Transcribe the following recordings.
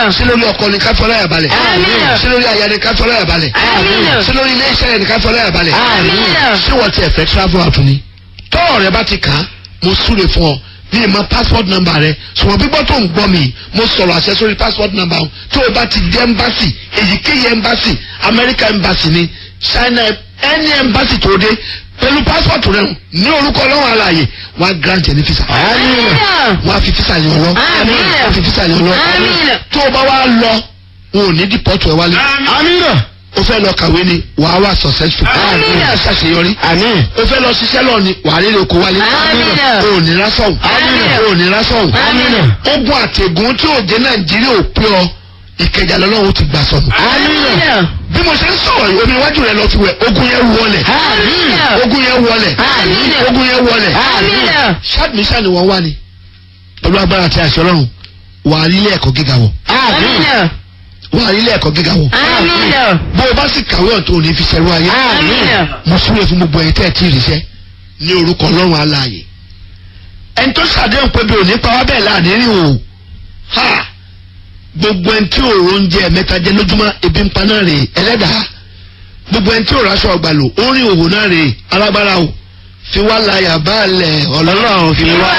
sí lórí ọkọ ni ká fọlá yà balẹ̀ Àmín. sí lórí aya ni ká fọlá yà balẹ̀ Àmín. sí lórí ilé iṣẹ́ yẹn ni ká fọlá yà balẹ̀ Àmín. ṣé wọ́n ti ẹ̀fẹ́ travel out ni tọ́ọ̀ rẹ bá ti kàn án mo súre fún ọ ní ìmọ̀ passport number rẹ ṣùgbọ́n gbígbọ́ tó ń gbọ́ mi mo sọ̀rọ̀ àṣẹ sórí passport number ọ̀hún tó o bá ti dé embassy èyíkéyìí embassy American embassy ni China any embassy tó o dé pẹ̀lú passport rẹ hùn ní orúkọ ọlọ́run alààyè wọ́n á grant ẹ ní visa wọ́n á fi visa yẹn lọ Àmín. wọ́n á fi visa yẹn lọ Àmín. tó o bá wá lọ wọn ò ní deport ẹ wálé amina o fẹ́ lọ kàwé ni wàá wà successful Àmín. wàá ṣàṣeyọrí amin o fẹ́ lọ ṣiṣẹ́ lọ ni wàá rí oko wálé Àmín. o ò ní rásọ̀hún Àmín. o ò ní rásọ̀hún Àmín. ogun àtẹ̀gùn tí ò dé nàìjíríà ò pé ọ ìkẹjà lọ́lọ́run ti gbà sọnù bí mo ṣe ń sọ̀rọ̀ yìí omi iwájú rẹ lọ fi wẹ̀ ogun yẹn wọlẹ̀ ogun yẹn wọlẹ̀ Àmín. ogun yẹn wọlẹ̀ ṣáàdùmíṣà ni wọ́n wá ni pẹ̀lú agbára àti àṣẹ ọlọ́run wàá rí ilé ẹ̀kọ́ gíga wọ̀ wàá rí ilé ẹ̀kọ́ gíga wọ̀ bó o bá sì kàwé ọ̀tún ò ní fi ṣẹ̀rú ayé mo súre fún gbogbo ẹ̀yin tẹ́ ẹ̀ tí ì ríṣẹ́ ní orúkọ ọlọ́run aláàyè ẹni tó ṣàdéhùn pé bí òní pa wá bẹ́ẹ̀ láàní rìn o ha gbogbo ẹni tí òòrò ń jẹ mẹ́ta jẹ lójúmọ́ ebi ń pa náà rè ẹlẹ́dàá gbogbo ẹni tí òòrò aṣọ ọgbà lò ó rìn òwò náà rè alágbára o fi wá láyà balẹ̀ ọlọ́run fi wá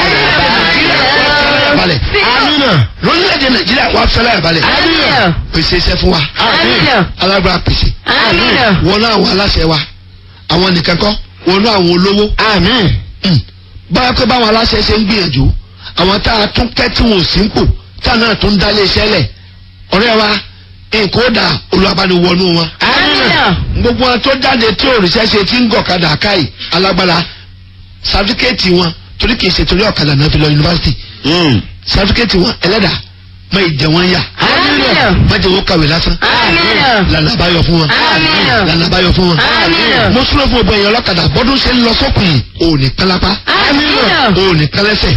láyà balẹ̀ amina lórílẹ̀‐èdè nàìjíríà wá fẹ́ láyà balẹ̀ pèsè iṣẹ́ fún wa alágbára pèsè wọnú àwọn aláṣẹ wa àwọn nìkan kọ́ wọnú àwọn olówó amin Mm. báyọ̀ pé báwọn aláṣẹ ṣe ń gbìyànjú àwọn tá a tún kẹ́ tí wọn ò sí ń pò tá a náà tún dá lé iṣẹ́ lẹ̀ ọ̀rẹ́ wa nǹkan ó dà olùwàbániwọnú wọn. gbogbo wọn tó jáde tí òrìṣẹ́ ṣe ti ń gọ̀kadà káyì alágbára sáfíkẹ́ẹ̀tì wọn torí kìí ṣe torí ọ̀kadà náà fi lọ yunifásitì sáfíkẹ́ẹ̀tì wọn ẹlẹ́dà má ìjẹ wọn yà má jẹ wọn kàwé lásán lànà àbáyọ fún wọn Àmín. lànà àbáyọ fún wọn. Àmín. mo súnmọ́ fún ọgbọ̀n èèyàn ọlọ́kadà bọ́dún ṣe ń lọ sókùn ò ní kálápá ò ní kálẹ́sẹ̀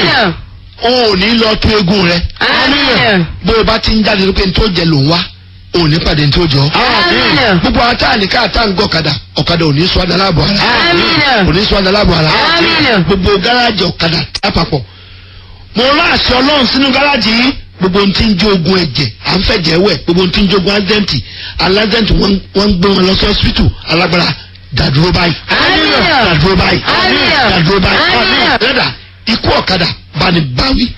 ò ní lọ tú eégún rẹ bó o bá ti ń jáde lópe tó jẹ ló ń wá ò ní pàdé tó jọ. Àmín. gbogbo ata àníká ata ń gọ ọ̀kadà ọ̀kadà ò ní sọ adá láàbọ̀ ara Àmín. ò ní sọ adá láàbọ̀ ara Àmín. gbogbo gáràjì ọ̀kadà lápapọ̀ mo rán àṣẹ ọlọ́run sínú gáràjì yìí gbogbo ohun tí ń jó ogun ẹ̀jẹ̀ à ń fẹ̀jẹ̀ wẹ̀ gbogbo ohun tí ń jó ogun ádẹ́ǹtì aládẹ́ǹtì wọ́n wọ́n ń gbé wọn lọ sí hospital alágbára dàdúró báyìí Àmín. dàdúró báyìí Àmín. dàdúró báyìí Àmín. rẹ́dà ikú ọ̀kadà bani báwí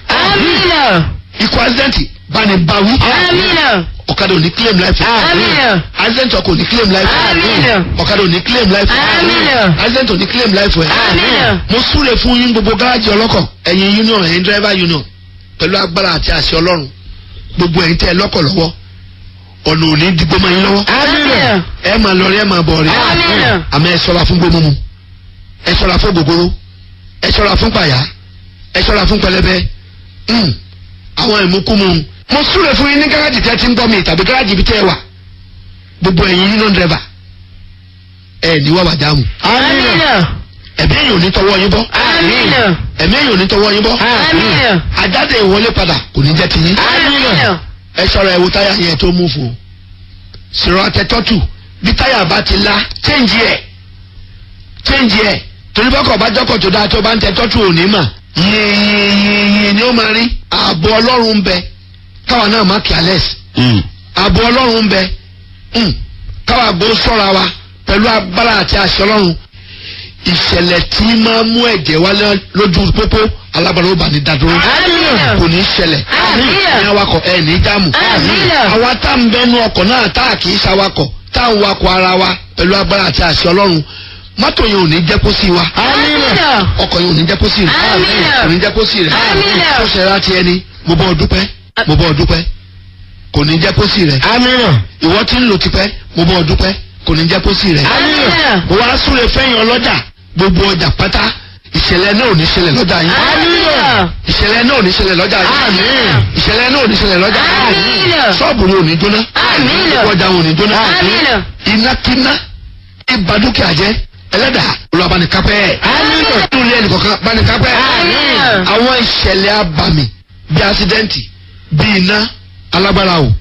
ikú ádẹ́ǹtì bani báwí ọ̀kadà ò ní claim life Àmín. accident ọkọ̀ ò ní claim life Àmín. ọ̀kadà ò ní claim life Àmín. accident ò ní claim life ẹ̀ Àmín. mo súre fún yín gbogbo gáràjì ọlọ́kọ̀ ẹ̀yin union ẹ̀yin driver union pẹ̀lú agbára àti àṣẹ ọlọ́run gbogbo ẹ̀yin tẹ́ ẹ lọ́kọ̀ lọ́wọ́ ọ̀nà ò ní dìgbò máa yín lọ́wọ́ ẹ máa lọ rí ẹ máa bọ̀ rí Àmín. àmọ́ ẹ ṣọ́ra fún gbogbo mu ẹ ṣọ́ra fún gbogbooro ẹ ṣọ́ra fún pàyà ẹ ṣọ́ra fún pẹlẹbẹ Mm. àwọn ìmúkúmu mo súre fún yín ní gáràjì tẹ́ ti ń gbọ́ mi tàbí gáràjì bí tẹ́ ẹ wà gbogbo ẹ̀yin union driver ẹ ní wàwà dáhùn ẹ̀mí èyàn ò ní tọwọ́ yín bọ́ ẹ̀mí èyàn ò ní tọwọ́ yín bọ́ àjáde ìwọlé padà kò ní jẹ́ ti yín ẹ ṣọ́ra ẹ wo táyà yẹn tó mú fún o sọ̀rọ̀ àtẹ̀tọ́tù bí táyà bá ti la change ẹ̀ change ẹ̀ torí bọ́kọ̀ bá jọ́kọ̀ tó dáa tó bá ń tẹ tọ́tù òní mà yìnyínyìnyín ni ó máa rí ààbò ọlọ́run ń bẹ káwa náà má careless ààbò ọlọ́run ń bẹ Mm. káwa gbó sọ́ra wa pẹ̀lú agbára àti àṣẹ ọlọ́run ìṣẹ̀lẹ̀ tí máa mú ẹ̀jẹ̀ wálé lójú pópó alágbára ó bá ní dádúró Àmín. kò ní ṣẹlẹ̀ Àmín. ní awakọ̀ ẹ̀ ní jáàmù Àmín. àwa tá ń bẹnu ọkọ̀ náà tá a kì í ṣawakọ̀ tá a ń wakọ̀ ara wa pẹ̀lú agbára àti àṣẹ ọlọ́run mọ́tò yẹn ò ní jẹ́ kó sí wa ọkọ̀ yẹn ò ní jẹ́ kó sí rẹ̀ Àmín. kò ní jẹ́ kó sí rẹ̀ Àmín. tó ṣe ra ti ẹni mo bọ́ ọ dúpẹ́ mo bọ́ ọ dúpẹ́ kò ní jẹ́ kó sí rẹ̀ amina ìwọ tí ń lò tipẹ́ mo bọ́ ọ dúpẹ́ kò ní jẹ́ kó sí rẹ̀ mo wá súre fẹ́yìn ọlọ́jà gbogbo ọjà pátá ìṣẹ̀lẹ̀ náà ò ní ṣẹlẹ̀ lọ́jà yín ìṣẹ̀lẹ̀ náà ò ní ṣẹlẹ̀ lọ́jà yín Àmín. ìṣẹ̀lẹ̀ náà ò ní ṣẹlẹ̀ lọ́jà yín Àmín. ṣọ́ọ̀bù ni ò ní jóná Àmín. ọjà ò ní jóná Àmín. inákiná ibà dúkìá jẹ́ ẹlẹ́dàá olùwàbánikápẹ́ Àmín. nínú ilé ẹnìkọ̀ọ̀kan bánikápẹ́ Àmín. àwọn ìṣẹ̀lẹ̀ abàmì bíi asidẹ́ǹtì bíi iná alágbára o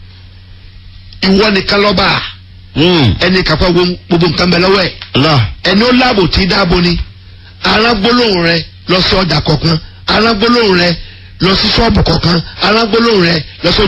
ìwọ nìkan lọ́ba ẹni kápá gbogbo nǹkan bẹ lọ́wọ́ ẹ̀ Allah ẹni ó láàbò tí dáàbò ni arágbólóhùn rẹ lọ sí ọjà kọ̀ọ̀kan arágbólóhùn rẹ lọ sí ṣọ́ọ̀bù kọ̀ọ̀kan arágbólóhùn rẹ lọ sí